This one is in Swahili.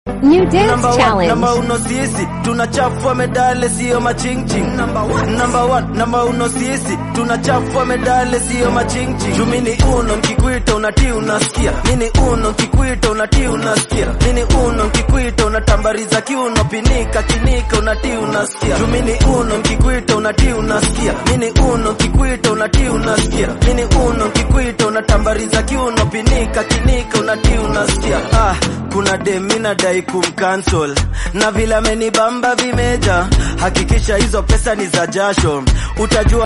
New dance Number one, challenge. namba uno sisi tunachafua medale sio machingching number one, number one, namba uno sisi tunachafua medale sio machingching juu mini uno nkikuita unatii unasikia mini uno nkikuita unatii unasikia mini uno nkikuita unatambariza kiuno pinika kinika unatii unasikia juu mini uno nkikuita unatii unasikia mini uno nkikuita unatii unasikia mini uno nkikuita unatambariza kiuno pinika kinika unatii unasikia ah kuna demi nadai kumcancel na vile amenibamba vimeja hakikisha hizo pesa ni za jasho utajua